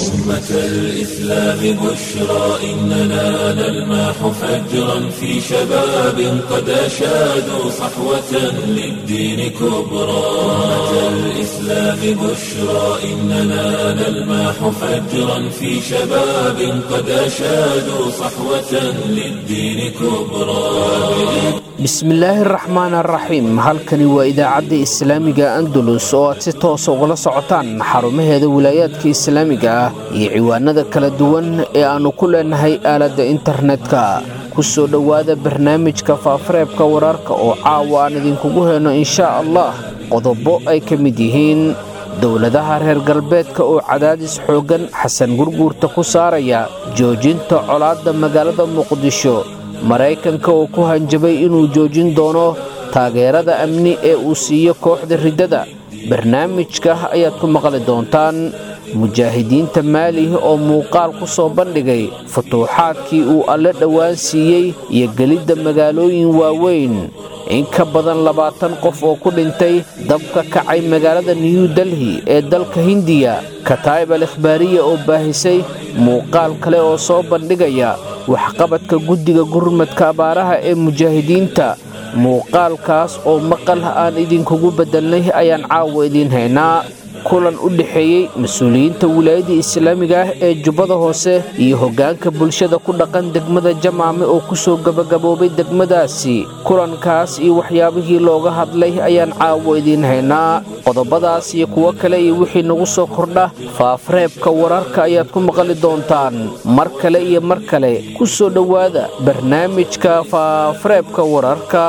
أمة الإسلام بشرى إننا نلمح فجرا في شباب قد أشادوا صحوة للدين كبرى أمة الإسلام بشرى إننا نلمح فجرا في شباب قد أشادوا صحوة للدين كبرى bismillaahi araxmaan araxiim halkani waa idaacadda islaamiga andalus oo aad si toosa ugala socotaan xarumaheeda wilaayaadka islaamiga ah iyo ciwaanada kala duwan ee aannu ku leenahay aaladda internetka ku soo dhowaada barnaamijka faafareebka wararka oo caawa aan idinkugu heyno inshaa allah qodobo ay ka mid yihiin dowladaha reer galbeedka oo cadaadis xooggan xasan gurguurta ku saaraya joojinta colaadda magaalada muqdisho maraykanka oo ku hanjabay inuu joojin doono taageerada amni ee uu siiyo kooxda riddada barnaamijka ayaad ku maqli doontaan mujaahidiinta maali oo muuqaal ku soo bandhigay futuuxaadkii uu alle dhowaan siiyey iyo gelidda magaalooyin waaweyn in ka badan labaatan qof oo ku dhintay dabka kacay magaalada new delhi ee dalka hindiya kataa'ib al ikhbaariya oo baahisay muuqaal kale oo soo bandhigaya waxqabadka guddiga gurmadka abaaraha ee mujaahidiinta muuqaalkaas oo maqal aan idinkugu beddelnay ayaan caawa idiin haynaa kulan u dhexeeyey mas-uuliyiinta wilaayadda islaamiga ah ee jubbada hoose iyo hoggaanka bulshada ku dhaqan degmada jamaame oo ku soo gebagaboobay degmadaasi kulankaas iyo waxyaabihii looga hadlay ayaan caawo idiin haynaa qodobadaas iyo kuwo kale iyo wixii nagu soo kordha faafareebka wararka ayaad ku maqli doontaan mar kale iyo mar kale ku soo dhowaada barnaamijka faafareebka wararka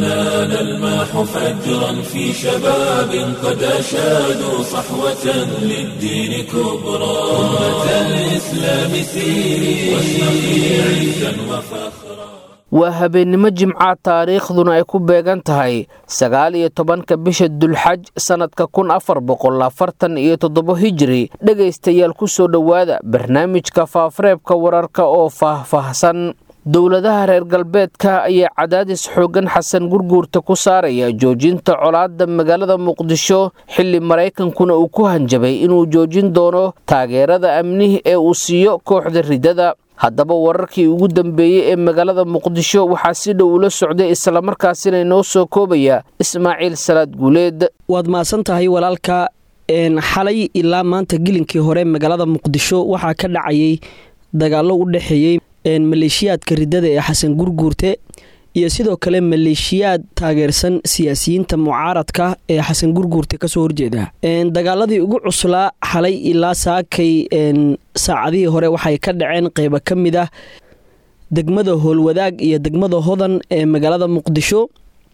صحوة للدين كبرى أمة الإسلام سيري واشرقي عزا وفخرا waa habeennimo jimca taariikhduna ay ku beegan tahay sagaal iyo tobanka bisha dulxaj sannadka kun afar boqol afartan iyo toddobo hijiri dhegaystayaal ku soo dhowaada barnaamijka faafareebka wararka oo faah-faahsan dowladaha reer galbeedka ayaa cadaadis xooggan xasan gurguurta ku saaraya joojinta colaadda magaalada muqdisho xilli maraykankuna uu ku hanjabay inuu joojin doono taageerada amnihi ee uu siiyo kooxda riddada haddaba wararkii ugu dambeeyey ee magaalada muqdisho waxaa si dhow ula socday islamarkaasina inoo soo koobaya ismaaciil salaad guuleed waad mahadsan tahay walaalka xalay ilaa maanta gilinkii hore magaalada muqdisho waxaa ka dhacayay dagaallo u dhexeeyey maleeshiyaadka riddada ee xasan gurguurte iyo sidoo kale maleeshiyaad taageersan siyaasiyiinta mucaaradka ee xasan gurguurte kasoo horjeeda dagaaladii ugu cuslaa xalay ilaa saakay saacadihii hore waxay ka dhaceen qeybo ka mid ah degmada howlwadaag iyo degmada hodan ee magaalada muqdisho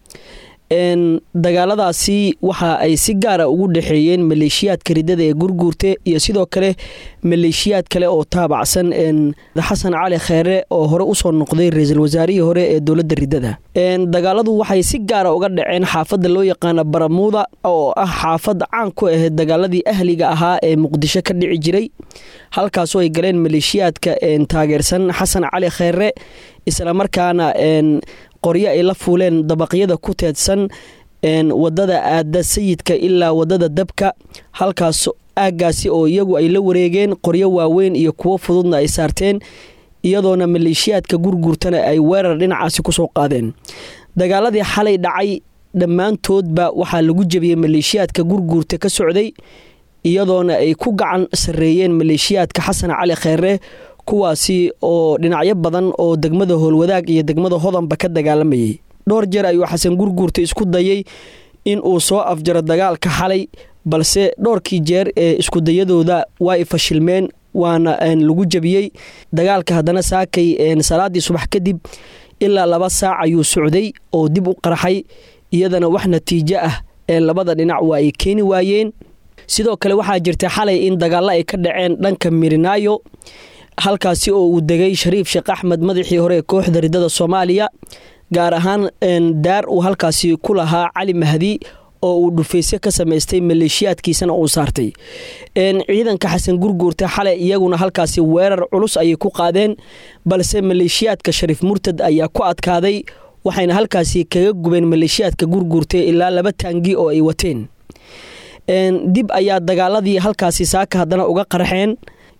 dagaaladaasi waxa ay si gaara ugu dhexeeyeen maleeshiyaadka riddada ee gurguurte iyo sidoo kale maleeshiyaad kale oo taabacsan xasan cali kheere oo hore usoo noqday ra-iisul wasaarihii hore ee dowladda riddada dagaaladu waxay si gaara uga dhaceen xaafadda loo yaqaana baramuuda oo ah xaafad caan ku ahayd dagaaladii ahliga ahaa ee muqdisho ka dhici jiray halkaasoo ay galeen maleeshiyaadka taageersan xasan cali kheere islamarkaana qoryo ay la fuuleen dabaqyada ku teedsan wadada aada sayidka ilaa wadada dabka halkaas aaggaasi oo iyagu ay la wareegeen qoryo waaweyn iyo kuwo fududna ay saarteen iyadoona maleeshiyaadka gurguurtana ay weerar dhinacaasi kusoo qaadeen dagaaladii xalay dhacay dhammaantoodba waxaa lagu jebiyey maleeshiyaadka gurguurta ka socday iyadoona ay ku gacan sarreeyeen maleeshiyaadka xasan cali kheere kuwaasi oo dhinacyo badan oo degmada howlwadaag iyo degmada hodanba ka dagaalamayay dhowr jeer ayuu xasan gurguurta isku dayay in uu soo afjaro dagaalka xalay balse dhowrkii jeer ee iskudayadooda waa ay fashilmeen waana lagu jebiyey dagaalka haddana saakay salaadii subax kadib ilaa laba saac ayuu socday oo dib u qarxay iyadana wax natiijo ah ee labada dhinac waa ay keeni waayeen sidoo kale waxaa jirta xalay in dagaalo ay ka dhaceen dhanka mirinaayo halkaasi oo uu degay shariif sheekh axmed madaxii hore ee kooxda riddada soomaaliya gaar ahaan daar uu halkaasi ku lahaa cali mahdi oo uu dhufeysyo ka samaystay maleeshiyaadkiisana uu saartay ciidanka xasan gurguurta xalay iyaguna halkaasi weerar culus ayay ku qaadeen balse maleeshiyaadka shariif murtad ayaa ku adkaaday waxayna halkaasi kaga gubeen maleeshiyaadka gurguurta ilaa laba taangi oo ay wateen dib ayaa dagaaladii halkaasi saaka haddana uga qarxeen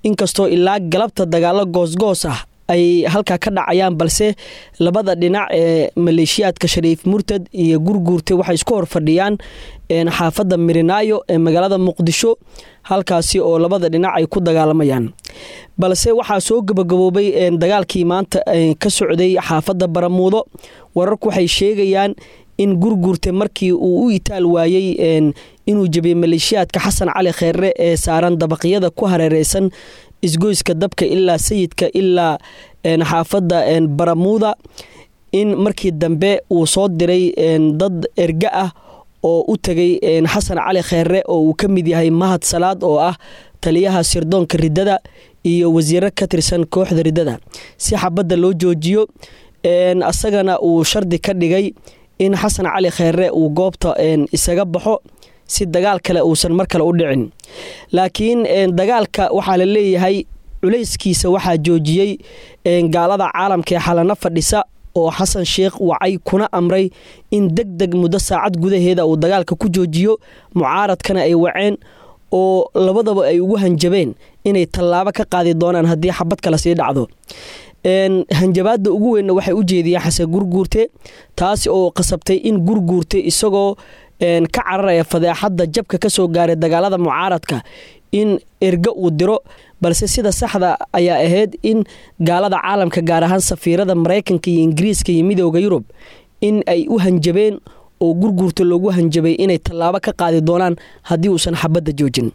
inkastoo ilaa galabta dagaalo goosgoos ah ay halkaa ka dhacayaan balse labada dhinac ee maleeshiyaadka shariif murtad iyo gurguurte waxay isku hor fadhiyaan xaafadda mirinaayo ee magaalada muqdisho halkaasi oo labada dhinac ay ku dagaalamayaan balse waxaa soo gabagaboobay dagaalkii maanta ka socday xaafadda baramuudo wararku waxay sheegayaan in gurguurte markii uu u itaal waayey inuu jebiyey maleeshiyaadka xasan cali kheere ee saaran dabaqyada ku hareereysan isgoyska dabka ilaa sayidka ilaa xaafadda baramuuda in markii dambe uu soo diray dad erga ah oo u tegay xasan cali kheere oo uu ka mid yahay mahad salaad oo ah taliyaha sirdoonka riddada iyo wasiiro ka tirsan kooxda riddada si xabadda loo joojiyo asagana uu shardi ka dhigay in xasan cali kheere uu goobta isaga baxo si dagaal kale uusan mar kale u dhicin laakiin dagaalka waxaa la leeyahay culayskiisa waxaa joojiyey gaalada caalamka ee xalano fadhisa oo xasan sheekh wacay kuna amray in deg deg muddo saacad gudaheeda uu dagaalka ku joojiyo mucaaradkana ay waceen oo labadaba ay ugu hanjabeen inay tallaabo ka qaadi doonaan haddii xabad kale sii dhacdo hanjabaadda ugu weynna waxay u jeediyeen xasan gurguurte taasi oo qasabtay in gurguurte isagoo ka cararaya fadeexadda jabka ka soo gaaray dagaalada mucaaradka in erga uu diro balse sida saxda ayaa ahayd in gaalada caalamka gaar ahaan safiirada maraykanka iyo ingiriiska iyo midooda yurub in ay u hanjabeen oo gurguurta loogu hanjabay inay tallaabo ka qaadi doonaan haddii uusan xabadda joojin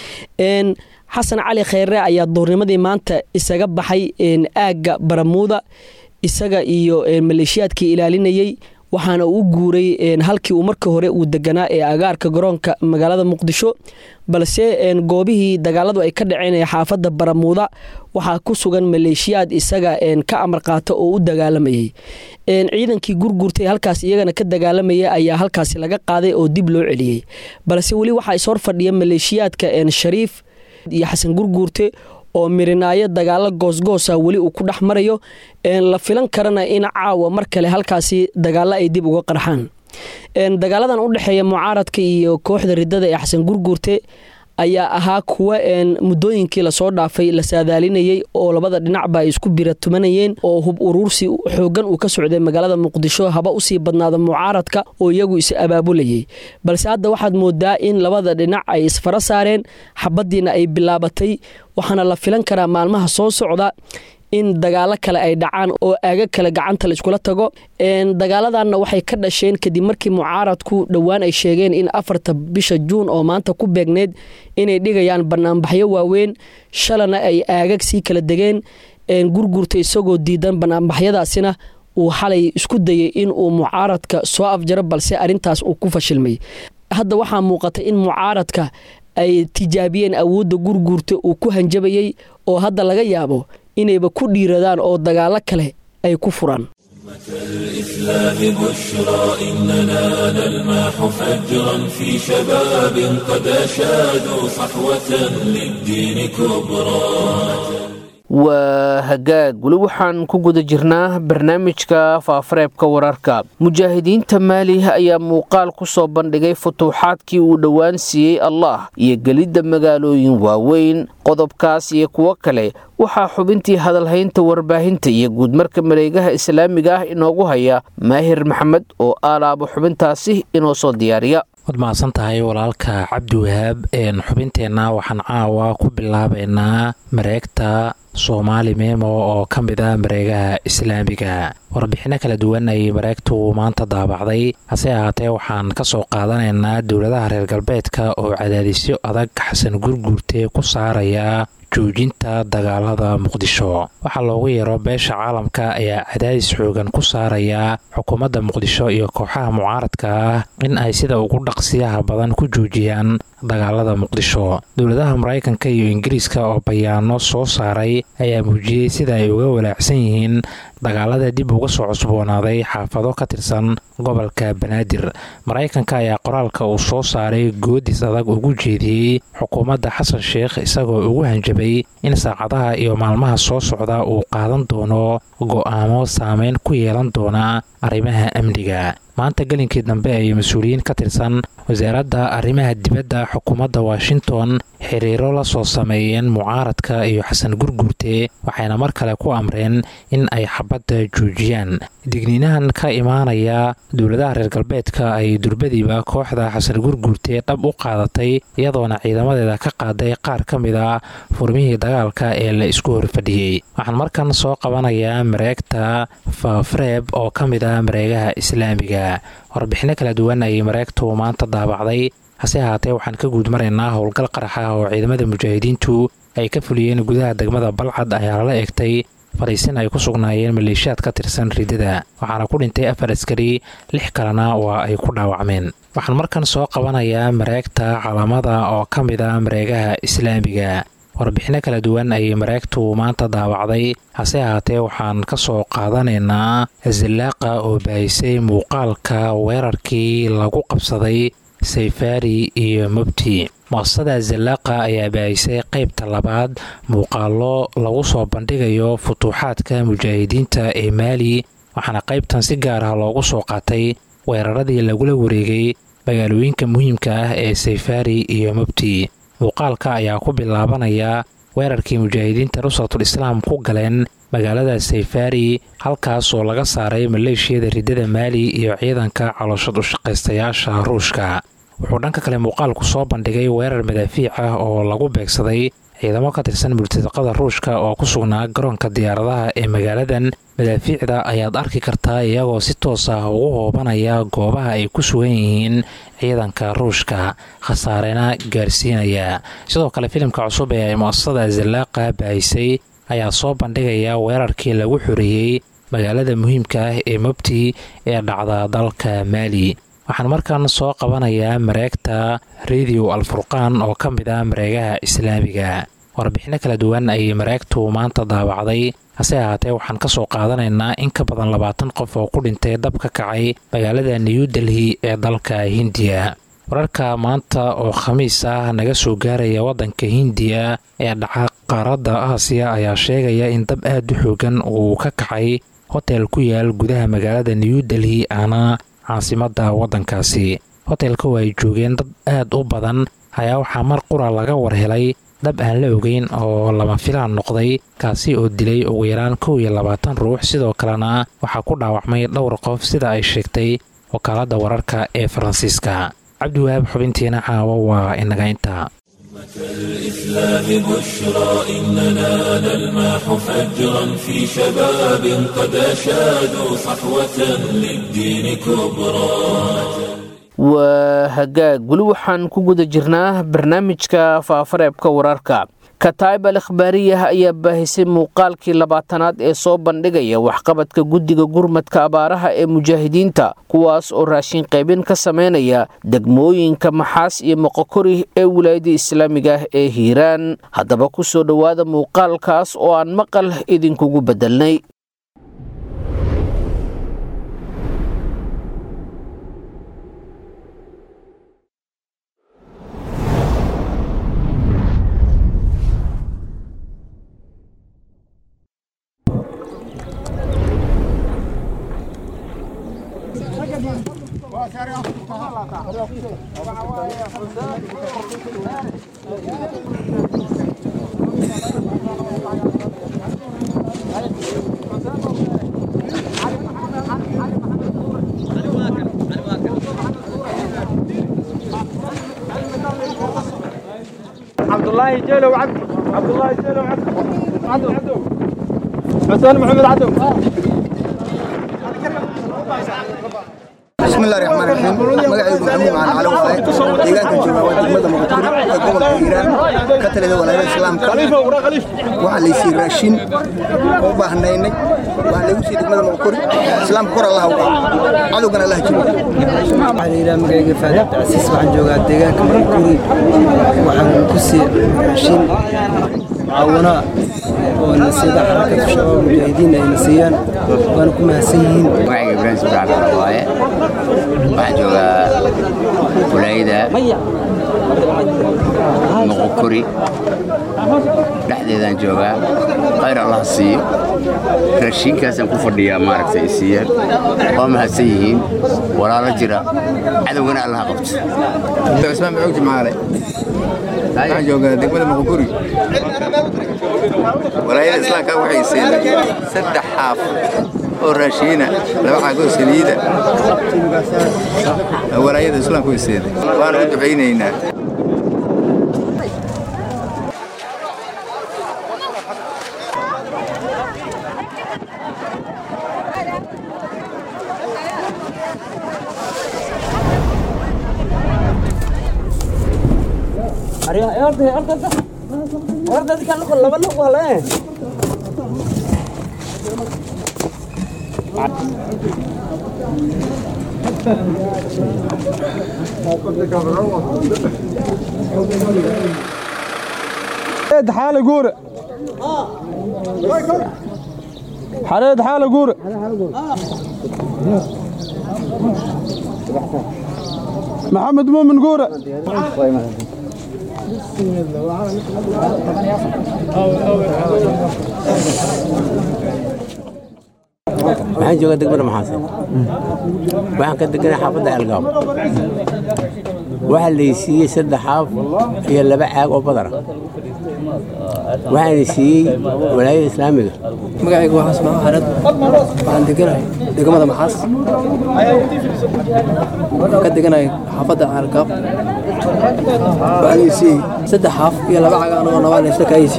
xasan cali kheyre ayaa duurnimadii maanta isaga baxay aagga baramuuda isaga iyo maleeshiyaadkii ilaalinayey waxaana uu guuray halkii uu markii hore uu deganaa ee agaarka garoonka magaalada muqdisho balse goobihii dagaaladu ay ka dhaceen ee xaafadda baramuuda waxaa ku sugan maleeshiyaad isaga ka amar qaata oo u dagaalamayay ciidankii gurgurtay halkaas iyagana ka dagaalamaya ayaa halkaasi laga qaaday oo dib loo celiyey balse weli waxaa ishor fadhiya maleeshiyaadka shariif iyo xasan gurguurte oo mirinaayo dagaalo goosgoosa weli uu ku dhex marayo la filan karana in caawa mar kale halkaasi dagaalo ay dib uga qarxaan dagaaladan u dhexeeya mucaaradka iyo kooxda riddada ee xasan gurguurte ayaa ahaa kuwa muddooyinkii lasoo dhaafay la saadaalinayey oo labada dhinacba ay isku biratumanayeen oo hub uruursi xoogan uu ka socday magaalada muqdisho haba usii badnaada mucaaradka oo iyagu is abaabulayay balse hadda waxaad moodaa in labada dhinac ay isfara saareen xabadiina ay bilaabatay waxaana la filan karaa maalmaha soo socda in dagaalo kale ay dhacaan oo aaga kale gacanta la iskula tago dagaaladanna waxay ka dhasheen kadib markii mucaaradku dhowaan ay sheegeen in afarta bisha juun oo maanta ku beegneyd inay dhigayaan banaanbaxyo waaweyn shalana ay aagag sii kala degeen gurgurta isagoo diidan banaanbaxyadaasina uu xalay isku dayay in uu mucaaradka soo afjaro balse arintaas uu ku fashilmay hadda waxaa muuqata in mucaaradka ay tijaabiyeen awoodda gurguurta uu ku hanjabayey oo hadda laga yaabo inayba ku dhiiradaan oo dagaalo kale ay ku furaan الإسلام بشرى إننا نلمح فجرا في شباب قد أشادوا صحوة للدين كبرى waa hagaag weli waxaan ku guda jirnaa barnaamijka faafareebka wararka mujaahidiinta maali ayaa muuqaal ku soo bandhigay futuuxaadkii uu dhowaan siiyey allah iyo gelidda magaalooyin waaweyn qodobkaas iyo kuwo kale waxaa xubintii hadalhaynta warbaahinta iyo guudmarka mareegaha islaamiga ah inoogu haya maahir maxamed oo aalaabo xubintaasi inoo soo diyaariya waad mahadsan tahay walaalka cabdiwahaab xubinteenna waxaan caawa ku bilaabaynaa mareegta soomaali memo oo ka mid ah mareegaha islaamiga warbixinno kala duwan ayay mareegtu maanta daabacday hase ahaatee waxaan ka soo qaadanaynaa dowladaha reer galbeedka oo cadaadisyo adag xasan gurguurte ku saaraya joojinta dagaalada muqdisho waxaa loogu yeero beesha caalamka ayaa cadaadis xoogan ku saaraya xukuumadda muqdisho iyo kooxaha mucaaradka ah in ay sida ugu dhaqsiyaha badan ku joojiyaan dagaalada muqdisho dowladaha maraykanka iyo ingiriiska oo bayaano soo saaray ayaa muujiyey sida ay uga walaacsan yihiin dagaalada dib uga soo cusboonaaday xaafado ka tirsan gobolka banaadir maraykanka ayaa qoraalka uu soo saaray goodis adag ugu jeediyey xukuumadda xasan sheekh isagoo ugu hanjabay in saacadaha iyo maalmaha soo socda uu qaadan doono go'aamo saameyn ku yeelan doona arrimaha amniga maanta gelinkii dambe ay mas-uuliyiin ka tirsan wasaaradda arrimaha dibadda xukuumadda washington xiriiro la soo sameeyeen mucaaradka iyo xasan gurguurte waxayna mar kale ku amreen in ay xabadda joojiyaan digniinahan ka imaanaya dowladaha reer galbeedka ay durbadiiba kooxda xasan gurguurte dhab u qaadatay iyadoona ciidamadeeda ka qaaday qaar ka mid a furmihii dagaalka ee la isku horfadhiyey waxaan markan soo qabanayaa mareegta faafreeb oo ka mid ah mareegaha islaamiga warbixino kala duwan ayay mareegtu maanta daabacday hase ahaatee waxaan ka guud maraynaa howlgal qaraxa oo ciidamada mujaahidiintu ay ka fuliyeen gudaha degmada balcad ayaa lala egtay fariisin ay ku sugnaayeen maleeshiyaad ka tirsan ridada waxaana ku dhintay afar askari lix kalena waa ay ku dhaawacmeen waxaan markan soo qabanayaa mareegta calaamada oo ka mid ah mareegaha islaamiga warbixino kala duwan ayay mareegtu maanta daawacday hase ahaatee waxaan ka soo qaadanaynaa zallaaqa oo baahisay muuqaalka weerarkii lagu qabsaday sayfaari iyo mubti muasasada zallaaqa ayaa baahisay qaybta labaad muuqaallo lagu soo bandhigayo futuuxaadka mujaahidiinta ee maali waxaana qaybtan si gaar ah loogu soo qaatay weeraradii lagula wareegay magaalooyinka muhiimka ah ee sayfaari iyo mubti muuqaalka ayaa ku bilaabanaya weerarkii mujaahidiinta nusratul islaam ku galeen magaalada sayfaari halkaas oo laga saaray maleeshiyada riddada maali iyo ciidanka calooshad ushaqaystayaasha ruushka wuxuu dhanka kale muuqaalku soo bandhigay weerar madaafiic ah oo lagu beegsaday ciidamo ka tirsan murtadaqada ruushka oo ku sugnaa garoonka diyaaradaha ee magaaladan madaafiicda ayaad arki kartaa iyagoo si toos ah ugu hoobanaya goobaha ay ku sugan yihiin ciidanka ruushka khasaarena gaarsiinaya sidoo kale filimka cusub ee ay mu'asasada zallaaqa baahisay ayaa soo bandhigaya weerarkii lagu xoreeyey magaalada muhiimka ah ee mubti ee dhacda dalka maali waxaan markan soo qabanayaa mareegta radio alfurqaan oo ka mid ah mareegaha islaamiga warbixino kala duwan ayay mareegtu maanta daawacday hase ahaatee waxaan ka soo qaadanaynaa in ka badan labaatan qof oo ku dhintay dab ka kacay magaalada new delhi ee dalka hindiya wararka maanta oo khamiis ah naga soo gaaraya waddanka hindiya ee dhaca qaaradda aasiya ayaa sheegaya in dab aad u xoogan uu ka kacay hotel ku yaal gudaha magaalada new delhi aana caasimadda waddankaasi hotelka oo ay joogeen dad aad u badan ayaa waxaa mar qura laga war helay dab aan la ogeyn oo lama filaan noqday kaasi oo dilay ugu yaraan kow iyo labaatan ruux sidoo kalena waxaa ku dhaawacmay dhowr qof sida ay sheegtay wakaaladda wararka ee faransiiska cabdiwahaab xubintiina caawa waa inaga intaa الإسلام بشرى إننا نلمح فجرا في شباب قد أشادوا صحوة للدين كبرى waa hagaag weli waxaan ku guda jirnaa barnaamijka faafareebka wararka kataib al ikhbaariyah ayaa baahisay muuqaalkii labaatanaad ee soo bandhigaya waxqabadka guddiga gurmadka abaaraha ee mujaahidiinta kuwaas oo raashin qaybin ka sameynaya degmooyinka maxaas iyo moqokori ee wilaayada islaamiga ah ee hiiraan haddaba ku soo dhowaada muuqaalkaas oo aan maqal idinkugu beddelnay عبد الله جيلو وعبد عبد الله جيلو وعبد عدو عدو حسين محمد عدو بسم الله الرحمن الرحيم magacaygu maxamuud macaan cali waaye deegaankan jooga waa degmada muqdiro ee gobolka hiiraan ka talida walaayada islaamka waxaa laysii raashin oo u baahnaynay waxaa laygu sii degmada muqdiro islaamka kor allah uga cadowgana allah jiro waxaa la yidhaha magacayga faadi cabdicasiis waxaan joogaa deegaanka markuri waxaan ku sii raashin mucaawano oo na siida xarakatu shabaab mujaahidiin ayna siiyaan waana ku mahadsan yihiin magacayga ibraahim subrac baa waaye waxaan joogaa walaayada moqokori dhexdeedaan joogaa khayr allah siiyo raashiinkaasaan ku fadhiyaa maaragtay ay siiyaan waa mahadsan yihiin walaalo jira cadowgana allaha qabto cismaan maxuug jimcaale waxaan joogaa degmada moqokuri walaayada islaamka waxay siinay saddex xaaf oo raashiina laba caagoo saliida walaayada islaamka way siinay waana u ducaynaynaa حريد حالة قورة حريد حالة قورة محمد مؤمن قورة waxaan joogaa degmada maxaasan waxaan ka deganay xaafadda algaab waxaa laysiiyey saddex xaaf iyo laba caag oo badara waxaana siiyey walaayada islaamiga magacayga waa xasan xared waxaan deganahay degmada maxaas ka deganahay xaafadda caalgaab waxaan siiyey saddex xaaf iyo laba caga anagoo nabaan isla kaayeysi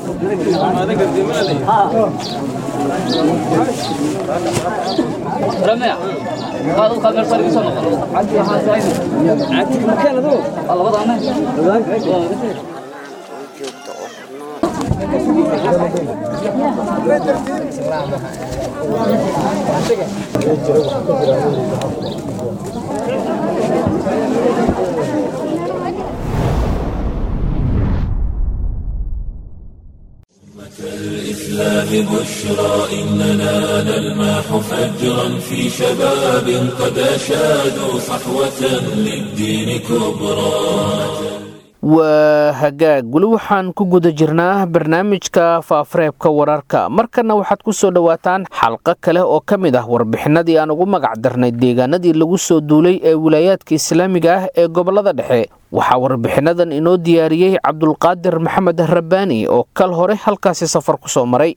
الإسلام بشرى إننا نلمح فجرا في شباب قد أشادوا صحوة للدين كبرى waa hagaag weli waxaan ku guda jirnaa barnaamijka faafareebka wararka markana waxaad ku soo dhowaataan xalqo kale oo ka mid ah warbixinadii aan ugu magac darnay deegaanadii lagu soo duulay ee wilaayaadka islaamiga ah ee gobolada dhexe waxaa warbixinadan inoo diyaariyey cabdulqaadir maxamed rabbaani oo kal hore halkaasi safar ku soo maray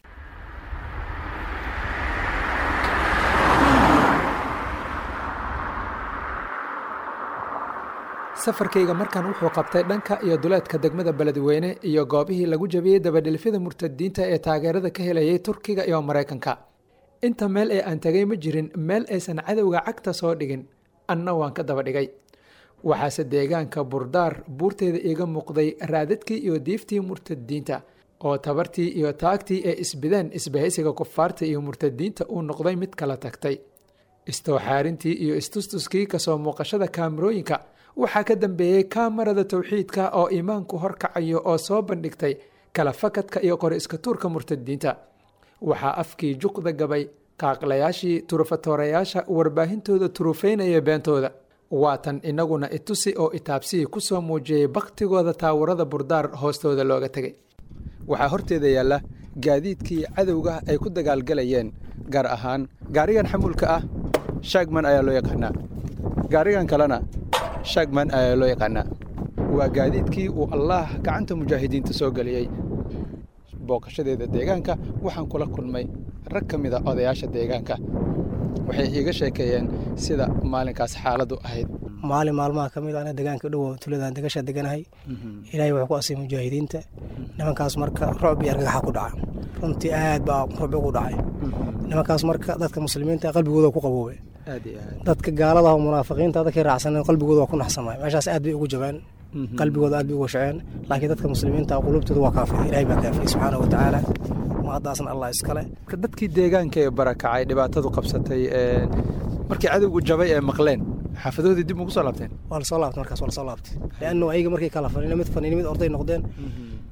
safarkayga markan wuxuu qabtay dhanka iyo duleedka degmada beledweyne iyo goobihii lagu jabiyey dabadhilfyada murtadiinta ee taageerada ka helayay turkiga iyo maraykanka inta meel ee aan tegay ma jirin meel aysan cadowga cagta soo dhigin anna waan ka daba dhigay waxaase deegaanka burdaar buurteeda iiga muuqday raadadkii iyo diiftii murtadiinta oo tabartii iyo taagtii ee isbideen isbahaysiga kufaarta iyo murtadiinta uu noqday mid kala tagtay istowxaarintii iyo istustuskii kasoo muuqashada kaamirooyinka waxaa ka dambeeyey kaamarada towxiidka oo iimaanku horkacayo oo soo bandhigtay kala fakadka iyo qori iska tuurka murtadiinta waxaa afkii juqda gabay qaaqlayaashii turufatoorayaasha warbaahintooda turufeynaya beentooda waatan inaguna itusi oo itaabsii kusoo muujiyey baktigooda taawarada burdaar hoostooda looga tegay waxaa horteeda yaalla gaadiidkii cadowga ay ku dagaalgalayeen gaar ahaan gaarigan xamuulka ah shaagman ayaa loo yaqaanaa gaarigan kalena shaagman ayaa loo yaqaanaa waa gaadiidkii uu allaah gacanta mujaahidiinta soo geliyey booqashadeeda deegaanka waxaan kula kulmay rag ka mida odayaasha deegaanka waxay iiga sheekeeyeen sida maalinkaas xaaladdu ahayd maalin maalmaha ka mid ana deegaanka dhowo tuladaan degasha deganahay ilaahay wuxuu ku asay mujaahidiinta nimankaas marka rucb iyo argagaxa ku dhaca runtii aad baa rucbi ugu dhacay nimankaas marka dadka muslimiinta qalbigooda ku qaboobay dadka gaalada oo munaafiqiinta dadkay raacsaneen qalbigooda waa ku naxsamay meeshaas aad bay ugu jabeen qalbigooda aad bay uga shaceen laakiin dadka muslimiinta qulubtooda waa kaafiyay ilaahay baa kaafiyey subxaana wa tacaala mahaddaasna allah iskale dadkii deegaanka ee barakacay dhibaatadu qabsatay markii cadowgu jabay ee maqleen xaafadoodii dib ugu soo laabteen waa lasoo laabtay markaas waa lasoo laabtay leannu ayaga markay kala faniina mid faniina mid orday noqdeen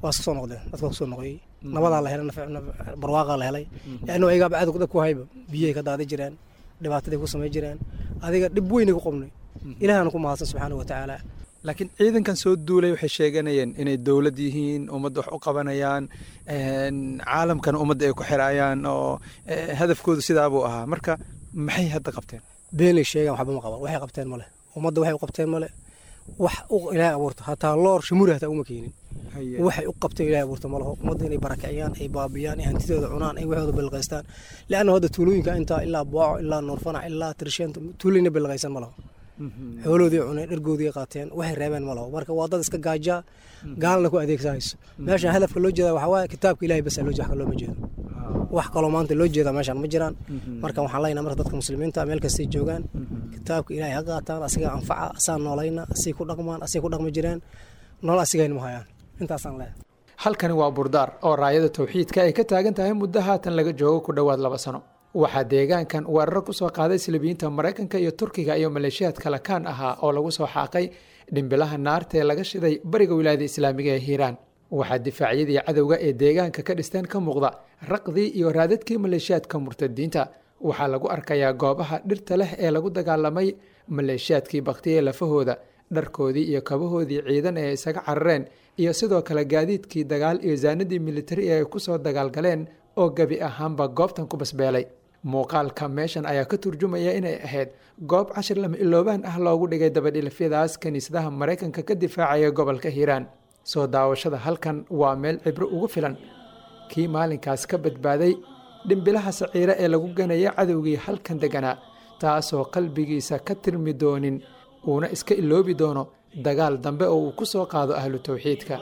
waa iska soo noqdeen dadka kusoo noqoyey nabadaa la helay barwaaqaa la helay laannu ayagaaba cadow dad ku hayba biyahay ka daadi jireen dhibaataday ku samay jireen adiga dhib weynay ku qabnay ilaahana ku mahadsan subxaana wa tacaala laakiin ciidankan soo duulay waxay sheeganayeen inay dowlad yihiin ummadda wax u qabanayaan caalamkana ummadda ay ku xiraayaan oo hadafkoodu sidaabuu ahaa marka maxay hadda qabteen beenay sheegaan waxba ma qaban waxay qabteen male ummadda waxay u qabteen male wax ilaahay abuurta hataa loor shimuri hataa uma keenin waxay u qabteen ilaahay abuurta malaho ummadda inay barakiciyaan ay baabiyaan ay hantidooda cunaan ay waxooda balqaystaan leanna hadda tuulooyinka intaa ilaa booco ilaa nuurfanac ilaa tirsheenta tuulayna balqaysan malaho xooloodii cuneen dhargoodii qaateen waxay reebeen malaho marka waa dad iska gaajaa gaalna ku adeegsanayso meeshan hadafka loo jeeda waxaa waaye kitaabka ilahay basa loo jeeda looma jeedo wax kaloo maanta loo jeeda meeshan ma jiraan marka waxaan leenahay marka dadka muslimiinta meel kastay joogaan kitaabka ilahay ha qaataan asiga anfaca asaa noolayna asay ku dhaqmaan asay ku dhaqmi jireen nool asigayna ma hayaan intaasaan leeyahay halkani waa burdaar oo raayada tawxiidka ay ka taagan tahay muddo haatan laga joogo ku dhowaad laba sano waxaa deegaankan weeraro ku soo qaaday silibiyiinta maraykanka iyo turkiga iyo maleeshiyaad kale kaan ahaa oo lagu soo xaaqay dhimbilaha naarta ee laga shiday bariga wilaayada islaamiga ee hiiraan waxaa difaacyadii cadowga ee deegaanka ka dhisteen ka muuqda raqdii iyo raadadkii maleeshiyaadka murtadiinta waxaa lagu arkayaa goobaha dhirta leh ee lagu dagaalamay maleeshiyaadkii baktiyee lafahooda dharkoodii iyo kabahoodii ciidan ee isaga carareen iyo sidoo kale gaadiidkii dagaal iyo saanadii militari ee ay ku soo dagaalgaleen oo gebi ahaanba goobtan ku basbeelay muuqaalka meeshan ayaa ka turjumaya inay ahayd goob cashir lama iloobaan ah loogu dhigay dabadhilafyadaas kiniisadaha maraykanka ka difaacaya gobolka hiiraan soo daawashada halkan waa meel cibro ugu filan kii maalinkaas ka badbaaday dhimbilaha saciire ee lagu ganaya cadowgii halkan deganaa taasoo qalbigiisa ka tirmi doonin uuna iska iloobi doono dagaal dambe oo uu ku soo qaado ahlu tawxiidka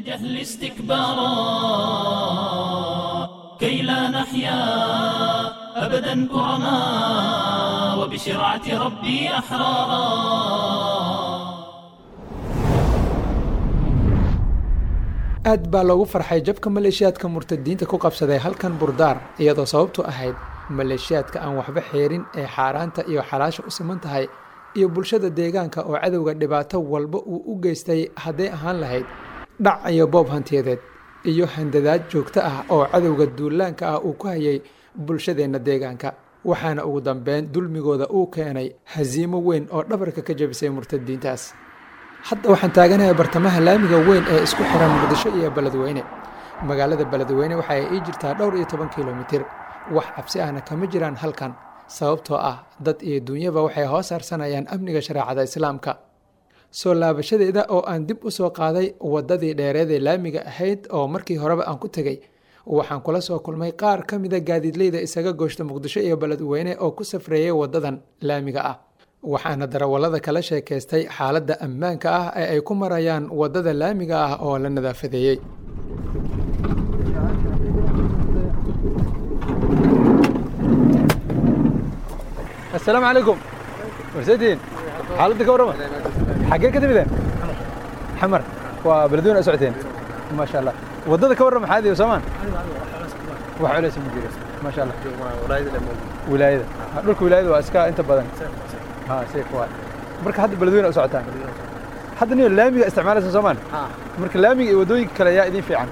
كي لا نحيا أبدا كرما وبشرعة ربي أحرارا aad baa loogu farxay jabka maleeshiyaadka murtadiinta ku qabsaday halkan burdaar iyadoo sababtu ahayd maleeshiyaadka aan waxba xeerin ee xaaraanta iyo xalaasha u siman tahay iyo bulshada deegaanka oo cadowga dhibaato walba uu u geystay hadday ahaan lahayd dhac iyo boob hantiyadeed iyo handadaad joogto ah oo cadowga duulaanka ah uu ku hayay bulshadeenna deegaanka waxaana ugu dambeyn dulmigooda uu keenay hasiimo weyn oo dhabarka ka jabisay murtadiintaas hadda waxaan taaganahay bartamaha laamiga weyn ee isku xiran muqdisho iyo beledweyne magaalada beledweyne waxa ay ii jirtaa dhowr iyo toban kilomitir wax cabsi ahna kama jiraan halkan sababtoo ah dad iyo duunyaba waxay hoos harsanayaan amniga shareecada islaamka soo laabashadeeda oo aan dib u soo qaaday waddadii dheereed ee laamiga ahayd oo markii horeba aan ku tegey waxaan kula soo kulmay qaar ka mida gaadiidleyda isaga gooshta muqdisho iyo beledweyne oo ku safreeyay waddadan laamiga ah waxaana darawallada kala sheekaystay xaaladda ammaanka ah ee ay ku marayaan waddada laamiga ah oo la nadaafadeeyey السلام عليكم مرسيدين حالتك ورمى حقين كتب حمر وبلدون اسعتين ما شاء الله ودد كورم هذه وسمان وحوليس مدير ما شاء الله ولايده دولك ولايده واسكا انت بدن ها سيك واي marka hadda beledweyne u socotaan hadda niyo laamiga isticmaalaysa soomaan marka laamiga iyo wadooyinka kale yaa idin fiican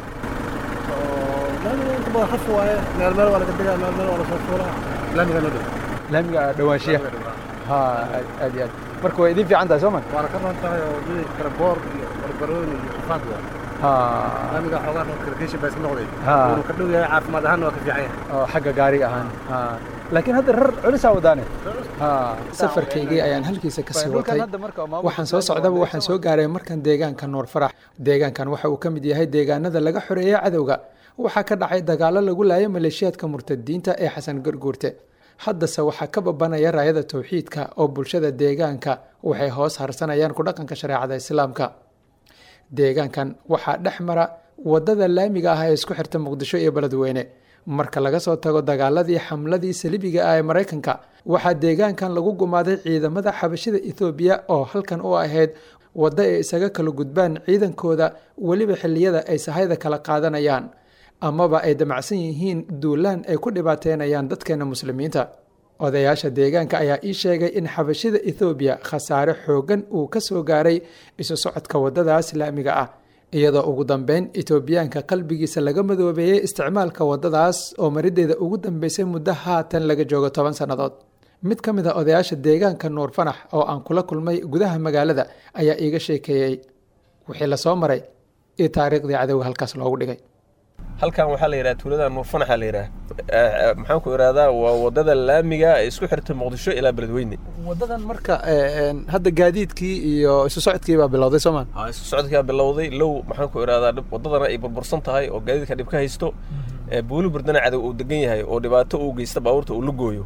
inta badan khaf waaye meel meel waa laga degaa meel meel waa lasoo fuulaa laamiga noo dhow laamiga dhawaanshiya ha aad iyo aad marka way idin fiican tahay soomaan waana ka ron tahay oo wadadii kale boor iyo barbarooni iyo ufaad waa laamiga xoogaa noo kalkeesha baa iska noqday wuxuu ka dhow yahay caafimaad ahaan waa ka fiican yahay oo xagga gaariga ahaan laakiin hadda rar culisaa wadaane safarkaygii ayaan halkiisa ka sii watay waxaan soo socdaba waxaan soo gaaray markan deegaanka nuur farax deegaankan waxa uu ka mid yahay deegaanada laga xoreeyay cadowga waxaa ka dhacay dagaallo lagu laayay maleeshiyaadka murtadiinta ee xasan garguurte haddase waxaa ka babanaya raayada towxiidka oo bulshada deegaanka waxay hoos harsanayaan ku dhaqanka shareecada islaamka deegaankan waxaa dhex mara waddada laamiga ah ee isku xirta muqdisho iyo beledweyne marka laga soo tago dagaaladii xamladii salibiga ah ee maraykanka waxaa deegaankan lagu gumaaday ciidamada xabashida ethoobiya oo halkan u ahayd waddo ay isaga kala gudbaan ciidankooda weliba xilliyada ay sahayda kala qaadanayaan amaba ay damacsan yihiin duulaan ay ku dhibaateynayaan dadkeena muslimiinta odayaasha deegaanka ayaa ii sheegay in xabashida ethoobiya khasaare xooggan uu ka soo gaaray isu socodka waddadaas laamiga ah iyadoo ugu dambeyn etoobiyaanka qalbigiisa laga madoobeeyey isticmaalka waddadaas oo marideeda ugu dambeysay muddo haatan laga joogo toban sannadood mid ka mid a odayaasha deegaanka nuur fanax oo aan kula kulmay gudaha magaalada ayaa iiga sheekeeyey wixii lasoo maray iyo taariikhdii cadowga halkaas loogu dhigay halkan waxaa la yidhaha tuulada nuurfanaxa la yidhaha maxaan ku ihahdaa waa wadada laamiga ee isku xirta muqdisho ilaa beledweyne wadadan marka hadda gaadiidkii iyo isu socodkii baa bilowday soomaan isu socodkaa bilowday low maxaan ku ihahdaa wadadana ay burbursan tahay oo gaadiidka dhib ka haysto buuli burdana cadow uu degan yahay oo dhibaato uu geysta baabuurta uu la gooyo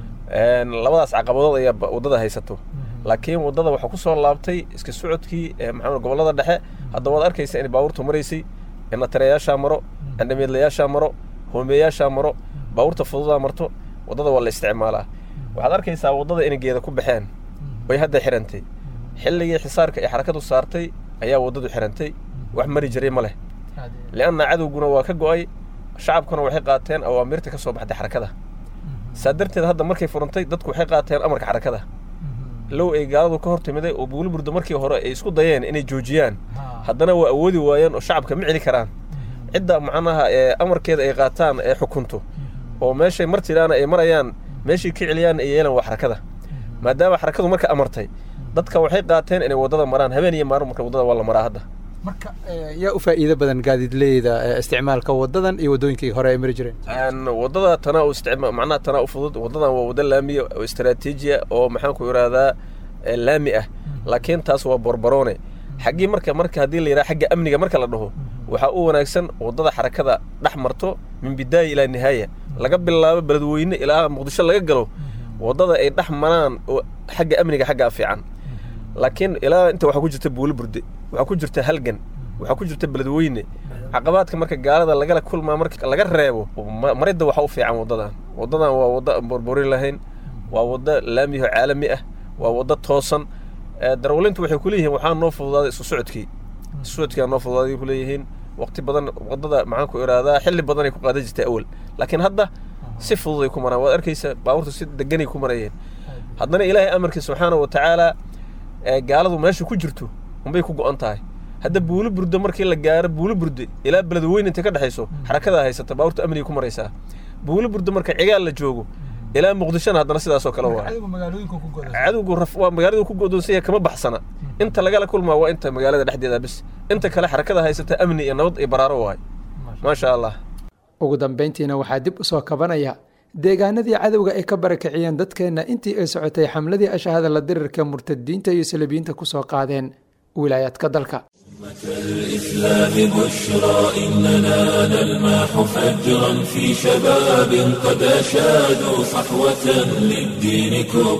labadaas caqabadood ayaa wadada haysato laakiin wadada waxaa ku soo laabtay iska socodkii maxaa gobollada dhexe hadda waad arkaysa in baabuurtu maraysay natareyaashaa maro andhameedlayaashaa maro hoomeeyaashaa maro baabuurta fududaa marto waddada waa la isticmaalaa waxaad arkaysaa waddada inay geeda ku baxeen way hadda xirantay xilligii xisaarka ay xarakadu saartay ayaa waddadu xirantay wax mari jiray ma leh li'anna cadowguna waa ka go'ay shacabkuna waxay qaateen awaamirta ka soo baxday xarakada saa darteed hadda markay furantay dadku waxay qaateen amarka xarakada low ay gaaladu ka hortimiday oo buuliburda markii hore ay isku dayeen inay joojiyaan haddana waa awoodi waayeen oo shacabka ma celi karaan cidda macnaha ee amarkeeda ay qaataan ee xukunto oo meeshay martiraana ay marayaan meeshay ka celiyaan ay yeelan waa xarakada maadaama xarakadu marka amartay dadka waxay qaateen inay waddada maraan habeen iyo maalin marka waddada waa la maraa hadda marka yaa u faa'iido badan gaadiidleyda isticmaalka wadadan iyo waddooyinkii hore ay mari jireen waddada tanaa u isticma macnaha tanaa u fudud waddadan waa waddo laamiya oo istaraatiijiya oo maxaan ku ihahdaa laami ah laakiin taas waa borbaroone xaggii marka marka haddii la yidhaha xagga amniga marka la dhaho waxaa u wanaagsan waddada xarakada dhex marto min bidaaya ilaa nihaaya laga bilaabo beledweyne ilaa muqdisho laga galo waddada ay dhex maraan oo xagga amniga xaggaa fiican laakiin ilaa inta waxaa ku jirta buuli burde waxaa ku jirta halgan waxaa ku jirta beledweyne caqabaadka marka gaalada lagala kulmaa marka laga reebo maridda waxaa u fiican waddadan waddadan waa waddo aan borborin lahayn waa waddo laamiyaho caalami ah waa waddo toosan darawlintu waxay ku leeyihiin waxaa noo fududaaday isu socodkii isu socodkii noo fududaaday ku leeyihiin waqti badan waddada maxaan ku ihahdaa xilli badanay ku qaadan jirtay awal laakiin hadda si fududay ku maraan waad arkaysa baabuurta si deganay ku marayeen haddana ilaahay amarkiisa subxaana wa tacaala gaaladu meesha ku jirto unbay ku go'an tahay hadda buuli burdo markii la gaaro buuli burde ilaa beledweyne intay ka dhexayso xarakadaa haysata baabuurta amniga ku maraysaa buuli burdo marka cigaal la joogo ilaa muqdishona haddana sidaasoo kale waa cadowgu waa magaaladu ku godoonsanya kama baxsana inta lagala kulmaa waa inta magaalada dhexdeeda bis inta kale xarakada haysata amni iyo nabad iyo baraaro waay maasha allah ugu dambayntiina waxaa dib u soo kabanaya deegaanadii cadowga ay ka barakiciyeen dadkeenna intii ay socotay xamladii ashahada la dirirka murtadiinta iyo salabiyiinta ku soo qaadeen wilaayaadka dalka الإسلام بشرى إننا نلمح فجرا في شباب قد أشادوا صحوة للدين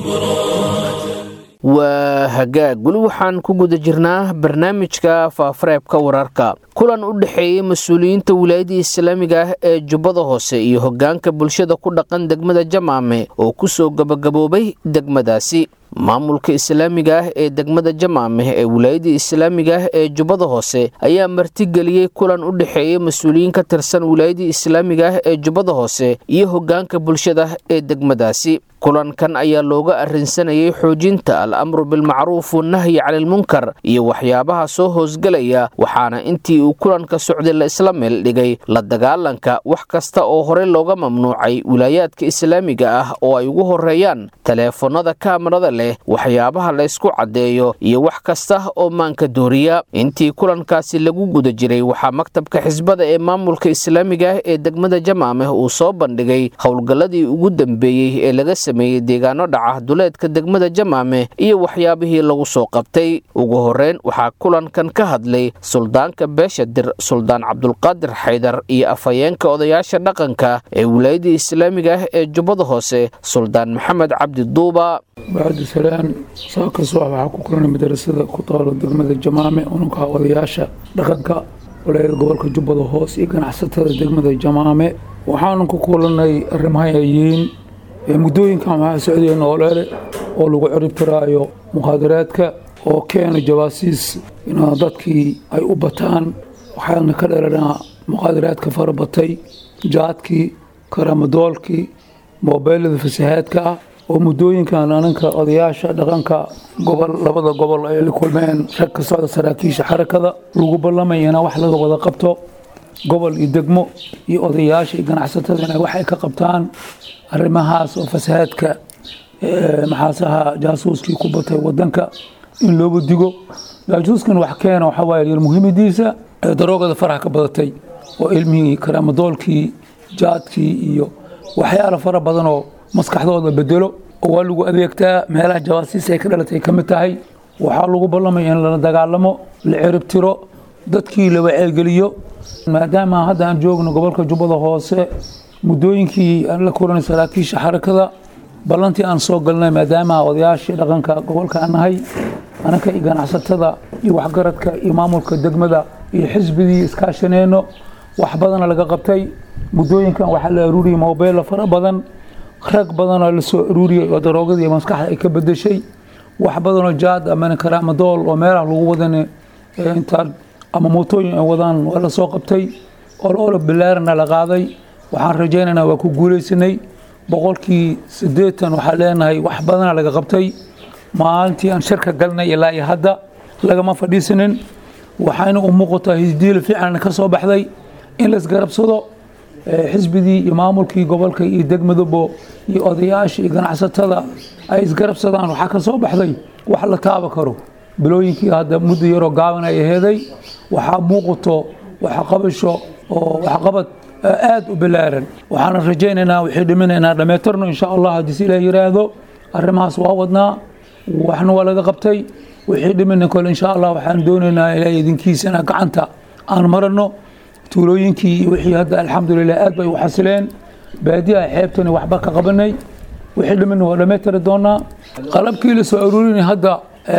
كبرى waa hagaag weli waxaan ku guda jirnaa barnaamijka faafareebka wararka kulan u dhexeeyey mas-uuliyiinta wilaayadda islaamiga ah ee jubbada hoose iyo hoggaanka bulshada ku dhaqan degmada jamaame oo ku soo gabagaboobay degmadaasi maamulka islaamiga ah ee degmada jamaame ee wilaayadda islaamiga ah ee jubbada hoose ayaa martigeliyey kulan u dhexeeyey mas-uuliyiin ka tirsan wilaayadda islaamiga ah ee jubbada hoose iyo hoggaanka bulshada ee degmadaasi kulankan ayaa looga arrinsanayay xoojinta al amru bilmacruuf wanahyi canilmunkar iyo waxyaabaha soo hoosgelaya waxaana intii uu kulanka socday la isla meel dhigay la dagaalanka wax kasta oo horey looga mamnuucay wilaayaadka islaamiga ah oo ay ugu horeeyaan taleefanada kaamarada leh waxyaabaha la ysku caddeeyo iyo wax kasta oo maanka dooriya intii kulankaasi lagu guda jiray waxaa maktabka xisbada ee maamulka islaamiga ah ee degmada jamaameh uu soo bandhigay howlgalladii ugu dambeeyey ee laga sameeyey deegaano dhaca duleedka degmada jamaame iyo waxyaabihii lagu soo qabtay ugu horeyn waxaa kulankan ka hadlay suldaanka beesha dir suldaan cabdulqaadir xaydar iyo afhayeenka odayaasha dhaqanka ee wilaayadda islaamiga ah ee jubbada hoose suldaan maxamed cabdi duuba bacdisalaan saakaas waxaa ku kulanay madarasada ku taalo degmada jamaame ununka odayaasha dhaqanka walaayada gobolka jubbada hoose iyo ganacsatada degmada jamaame waxaanu ku kulanay arrimahayayiin muddooyinkan waxaa socdaya nooleele oo lagu ciribtiraayo mukhaadaraadka oo keena jawaasiis in dadkii ay u bataan waxaana ka dhalanaa mukhaadaraadka fara batay jaadkii karamadoolkii moobeelada fasahaadka ah oo muddooyinkan ananka odayaasha dhaqanka gobol labada gobol ay la kulmeen rag ka socda saraakiisha xarakada lagu ballamaya in wax laga wada qabto gobol iyo degmo iyo odayaasha iyo ganacsatada inay wax ay ka qabtaan arrimahaas oo fasahaadka maxaasaha jaasuuskii ku batay wadanka in looba digo jaasuuskan wax keena waxaa waaye muhiimadiisa daroogada faraha ka badatay oo ilmihii karaamadoolkii jaadkii iyo waxyaalo fara badan oo maskaxdooda bedelo oo waa lagu adeegtaa meelaha jawaasiis ay ka dhalatay ka mid tahay waxaa lagu ballamaya in lala dagaalamo la cirib tiro dadkii la waceegeliyo maadaama hadda aan joogno gobolka jubbada hoose muddooyinkii aan la kulanay saraakiisha xarakada ballantii aan soo galnay maadaama odayaashii dhaqanka gobolka aan nahay anaka iyo ganacsatada iyo waxgaradka iyo maamulka degmada iyo xisbigii iskaashaneyno wax badana laga qabtay muddooyinkan waxaa la aruuriyey mobeella fara badan rag badanoo la soo aruuriyey oo daroogadii maskaxda ay ka bedeshay wax badanoo jaad ama karaamadool oo meelaha lagu wadan intaa ama mootooyin ay wadaan waa la soo qabtay oloola bilaarana la qaaday waxaan rajaynaynaa waa ku guulaysanay boqolkii siddeetan waxaa leenahay wax badana laga qabtay maalintii aan shirka galnay ilaa iyo hadda lagama fadhiisanin waxayna u muuqataa hisdiila fiican ka soo baxday in laisgarabsado xisbigii iyo maamulkii gobolka iyo degmadabo iyo odayaasha iyo ganacsatada ay isgarabsadaan waxaa ka soo baxday wax la taaba karo bilooyinkii hadda muddo yaroo gaaban ay aheeday waxaa muuqato waxqabasho oo waxqabad aad u bilaaran waxaana rajaynaynaa waxay dhiminaynaa dhammaytirno insha allah haddii si ilaah yiraahdo arrimahaas waa wadnaa waxna waa laga qabtay wixii dhimina kole insha allah waxaan doonaynaa ilaahay idinkiisa inaa gacanta aan marano tuulooyinkii iyo wixii hadda alxamdulilah aad bay u xasileen baadiyaha xeebtani waxba ka qabanay wixii dhimina waa dhammaytiri doonaa qalabkii la soo aruurinay hadda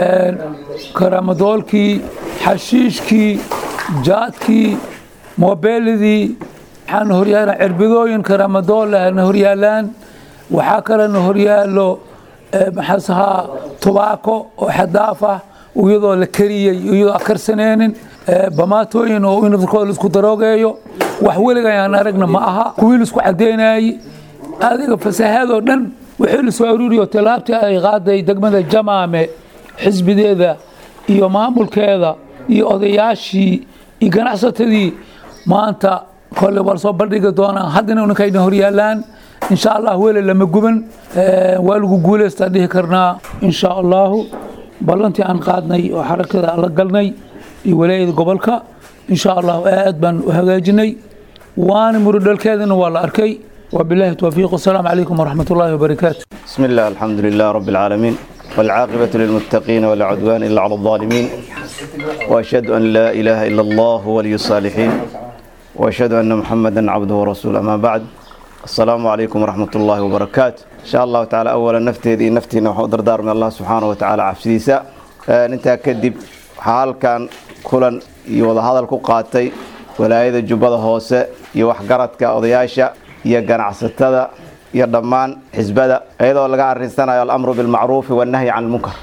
karaamadoolkii xashiishkii jaadkii moobeeladii waxaana horyaalaan cirbidooyin karaamadoolna horyaalaan waxaa kalena horyaalo maxaasahaa tubaako oo xadaaf ah iyadoo la kariyey iyadoo karsaneenin bamaatooyin oo in dadkooda laisku daroogeeyo wax weliga ayaan aragna ma aha kuwii laisku caddeynayey adiga fasahaadoo dhan wixii la soo aruuriyo tilaabtii ay qaaday degmada jamaame xisbideeda iyo maamulkeeda iyo odayaashii iyo ganacsatadii maanta kole waa lasoo bandhigi doonaa haddana ninkayna horyaalaan insha allah weli lama guban waa lagu guulaystaa dhihi karnaa insha allahu ballantii aan qaadnay oo xarakada la galnay iyo walaayada gobolka insha allahu aad baan u hagaajinay waana muridhalkeedana waa la arkay وبالله التوفيق والسلام عليكم ورحمة الله وبركاته بسم الله الحمد لله رب العالمين والعاقبة للمتقين ولا عدوان إلا على الظالمين وأشهد أن لا إله إلا الله ولي الصالحين وأشهد أن محمدا عبده ورسوله أما بعد السلام عليكم ورحمة الله وبركاته إن شاء الله تعالى أولا نفتي ذي نفتي نحضر دار من الله سبحانه وتعالى عفسيسا ننتهى كدب حال كان كلا يوضع هذا الكوقاتي ولاayada jubbada hoose iyo waxgaradka odayaasha iyo ganacsatada iyo dhammaan xisbada iyadoo laga arinsanayo alamru bilmacruufi wannahyi can lmunkar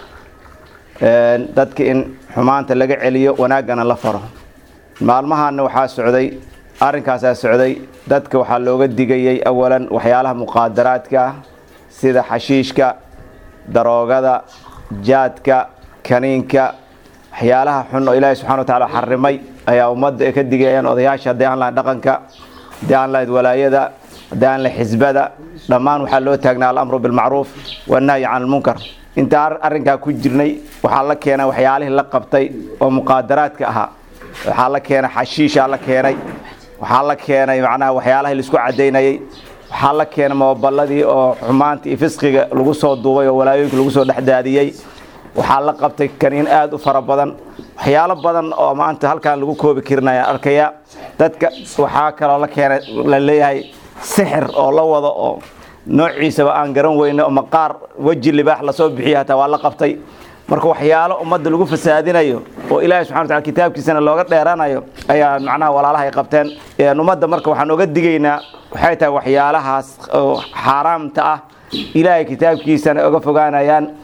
dadka in xumaanta laga celiyo wanaaggana la faro maalmahaana waxaa socday arrinkaasaa socday dadka waxaa looga digayay awalan waxyaalaha muqaadaraadka ah sida xashiishka daroogada jaadka kaniinka waxyaalaha xun oo ilaahay subxana wa tacaala xarimay ayaa ummadda ay ka digayaan odayaasha haddii aan lahayn dhaqanka haddii aan lahayd walaayada haddii aan lahayd xisbada dhammaan waxaa loo taagnaa alamru bilmacruuf wannahyi can almunkar inta arrinkaa ku jirnay waxaa la keenay waxyaalihii la qabtay oo muqaadaraadka ahaa waxaa la keenay xashiishaa la keenay waxaa la keenay macnaha waxyaalahii laisku cadaynayay waxaa la keenay mooballadii oo xumaanta iyo fisqiga lagu soo duubay oo walaayooyinka lagu soo dhexdaadiyey waxaa la qabtay kaniin aad u fara badan waxyaalo badan oo maanta halkaan lagu koobi karinaya arkaya dadka waxaa kaloo la keenay la leeyahay sixir oo la wado oo noociisaba aan garan weyne oo maqaar weji libaax lasoo bixiya hataa waa la qabtay marka waxyaalo ummadda lagu fasaadinayo oo ilaahay subxana wataala kitaabkiisana looga dheeranayo ayaa macnaha walaalaha ay qabteen ummadda marka waxaan oga digaynaa waxay tahay waxyaalahaas oo xaaraamta ah ilaahay kitaabkiisana oga fogaanayaan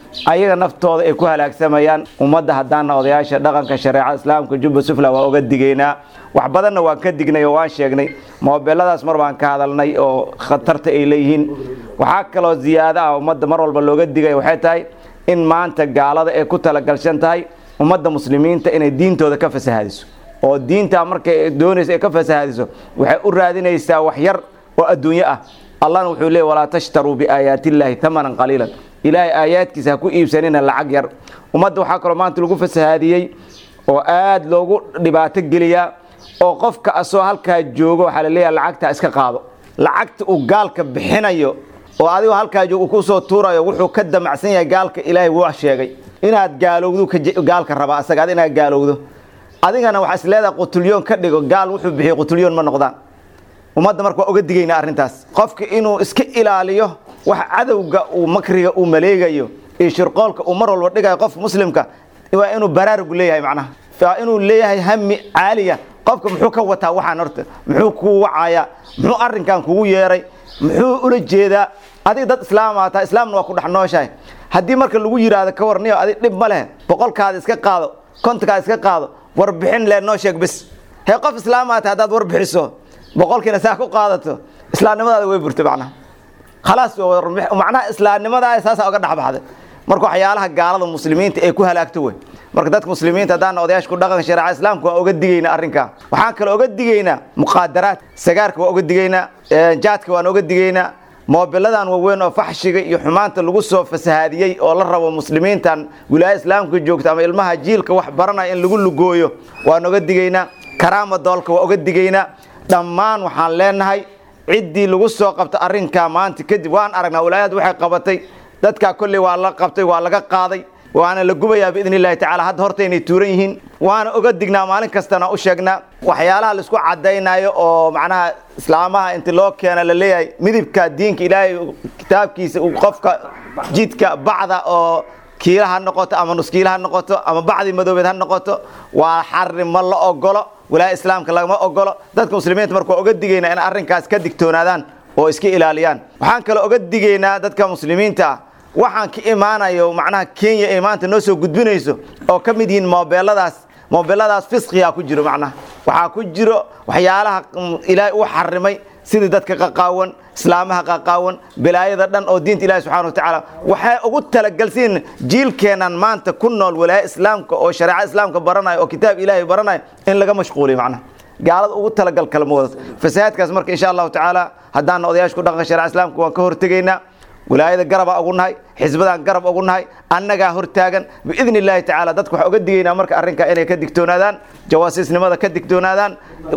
ayaga naftooda ay ku halaagsamayaan ummadda haddaana odayaasha dhaqanka shareecada islaamka jubba sufla waa uga digaynaa wax badanna waan ka dignay oo waan sheegnay moobeeladaas mar baan ka hadalnay oo khatarta ay leeyihiin waxaa kaloo ziyaado ah ummadda mar walba looga digay waxay tahay in maanta gaalada ay ku talagalshan tahay ummadda muslimiinta inay diintooda ka fasahadiso oo diintaa markay doonayso ay ka fasahadiso waxay u raadinaysaa wax yar oo adduunyo ah allahna wuxuu leeyay walaa tashtaruu biaayaatillaahi tamanan qaliilan ilaahay aayaadkiisa ha ku iibsanina lacag yar ummadda waxaa kaloo maanta lagu fasahaadiyey oo aad loogu dhibaato geliyaa oo qofka asoo halkaa joogo waxaa la leeyahay lacagtaa iska qaado lacagta uu gaalka bixinayo oo adigoo halkaa joogo uu kusoo tuurayo wuxuu ka damacsan yahay gaalka ilaahay wuu sheegay inaad gaalowdu gaalka raba asaga ad inaad gaalowdo adigana waxaa is leedahay qutulyoon ka dhigo gaal wuxuu bixiyo qutulyoon ma noqdaan ummadda marka waa uga digaynaa arrintaas qofka inuu iska ilaaliyo wax cadowga uu makriga uu maleegayo iyo shirqoolka uu mar walba dhigayo qofka muslimka waa inuu baraarugu leeyahay macnaha waa inuu leeyahay hami caaliya qofka muxuu ka wataa waxaan horta muxuu kuu wacayaa muxuu arrinkan kugu yeeray muxuu ula jeedaa adig dad islaamaa taa islaamna waa ku dhex nooshahay haddii marka lagu yidhaahdo ka warniyo adig dhib ma leh boqolkaada iska qaado kontonkaada iska qaado warbixin le noo sheeg bis hee qof islaamaa ta haddaad warbixiso boqolkiina saa ku qaadato islaamnimadaada way burtay macnaha khalaas macnaha islaamnimadaa saasaa uga dhexbaxday marka waxyaalaha gaalada muslimiinta ay ku halaagto wey marka dadka muslimiinta haddaana odayaasha ku dhaqanka shareeca islaamka waa uga digaynaa arrinkaa waxaan kaloo uga digaynaa muqaadaraad sagaarka waa uga digaynaa jaadka waan uga digaynaa moobiladan waaweyn oo faxshiga iyo xumaanta lagu soo fasahaadiyey oo la rabo muslimiintan wilaaya islaamka joogta ama ilmaha jiilka wax baranaya in lagu lugooyo waan uga digaynaa karaama doolka waa uga digaynaa dhammaan waxaan leenahay ciddii lagu soo qabta arrinkaa maanta kadib waan aragnaa wilaayad waxay qabatay dadkaa kolley waa la qabtay waa laga qaaday waana la gubayaa biidn illahi tacala hadda horta inay tuuran yihiin waana oga dignaa maalin kastana u sheegnaa waxyaalaha laisku cadaynayo oo macnaha islaamaha inti loo keena la leeyahay midibka diinka ilaahay kitaabkiisa uu qofka jidka bacda oo kiila ha noqoto ama nuskiila ha noqoto ama bacdi madoobeed ha noqoto waa xarri ma la ogolo wilaaya islaamka lagama ogolo dadka muslimiinta marka waa oga digaynaa in arrinkaas ka digtoonaadaan oo iska ilaaliyaan waxaan kaloo oga digaynaa dadka muslimiinta ah waxaan ka imaanayo macnaha kenya ay maanta noo soo gudbinayso oo ka mid yihiin moobeeladaas moobeeladaas fisqigaa ku jiro macnaha waxaa ku jiro waxyaalaha ilaahay uu xarimay sidii dadka qaqaawan islaamaha qaqaawan bilaayada dhan oo diinta ilahi subxana wa tacaala waxay ugu talagalsiin jiilkeenan maanta ku nool walaaya islaamka oo shareeca islaamka baranayo oo kitaab ilaahay baranayo in laga mashquuliyo macnaha gaalada ugu talagal kalma wadato fasahaadkaas marka insha allahu tacaala haddaana odayaasha ku dhaqanka shareca islaamka waan ka hortegaynaa wilaayada garabaa ugu nahay xisbadaan garab ugu nahay annagaa hortaagan biidn illaahi tacaala dadka waxaa uga digaynaa marka arrinkaa inay ka digtoonaadaan jawaasiisnimada ka digtoonaadaan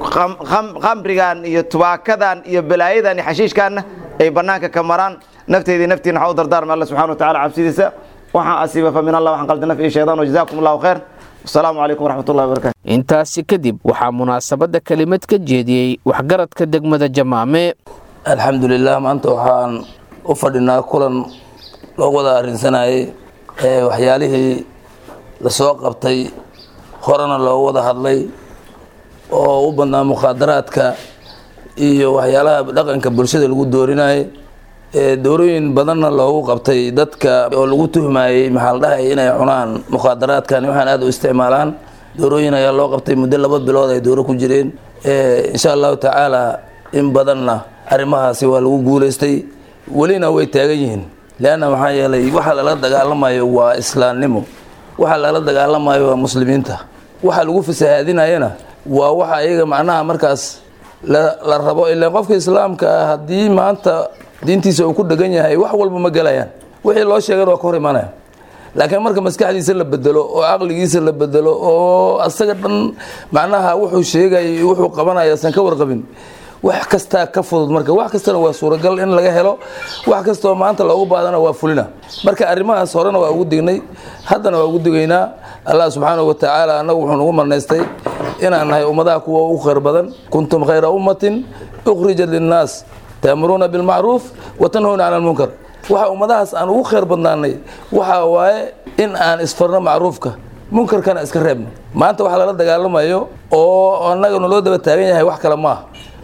khamrigan iyo tubaakadan iyo balaayadan iyo xashiishkaanna ay bannaanka ka maraan nafteydii naftiina waxaa u dardaarmay alla subxana wa tacala cabsidiisa waxaan asiiba fa min allah waxaan qalda naf iyo shaydaan wajazakum allahu khayr wasalaamu calaykum waraxmatullahi wabarakatu intaasi kadib waxaa munaasabadda kelimad ka jeediyey waxgaradka degmada jamaame alxamdulilah maanta waxaan u fadhinaa kulan loo wada arrinsanayay ee waxyaalihii lasoo qabtay horena loogu wada hadlay oo u badnaa mukhaadaraadka iyo waxyaalaha dhaqanka bulshada lagu doorinayay ee doorooyin badanna loogu qabtay dadka oo lagu tuhmayey maxaa la dhahay inay cunaan mukhaadaraadkan waxaan aada u isticmaalaan doorooyin ayaa loo qabtay muddo laba bilood ay dooro ku jireen insha allahu tacaala in badanna arrimahaasi waa lagu guuleystay welina way taagan yihiin leanna maxaa yeelay waxa lala dagaalamayo waa islaamnimo waxa lala dagaalamayo waa muslimiinta waxa lagu fasahaadinayana waa waxa iyaga macnaha markaas la rabo ilaan qofka islaamka ah haddii maanta diintiisa uu ku dhegan yahay wax walba ma gelayaan wixii loo sheegana waa ka hor imanaya laakiin marka maskaxdiisa la bedelo oo caqligiisa la bedelo oo asaga dhan macnaha wuxuu sheegay wuxuu qabanaya san ka warqabin wax kastaa ka fudud marka wax kastana waa suuragal in laga helo wax kastoo maanta loogu baadana waa fulina marka arrimahaas horena waa ugu dignay haddana waa ugu digaynaa allah subxaanahu wa tacaala annagu wuxuu nagu marnaystay inaan nahay ummadaha kuwa ugu khayr badan kuntum khayra ummatin ukhrijat linnaas taamuruuna bilmacruuf wa tanhuuna cala almunkar waxa ummadahaas aan ugu khayr badnaanay waxa waaye in aan isfarno macruufka munkarkana iska reebno maanta waxa lala dagaalamayo oo annaga naloo daba taagan yahay wax kale maaha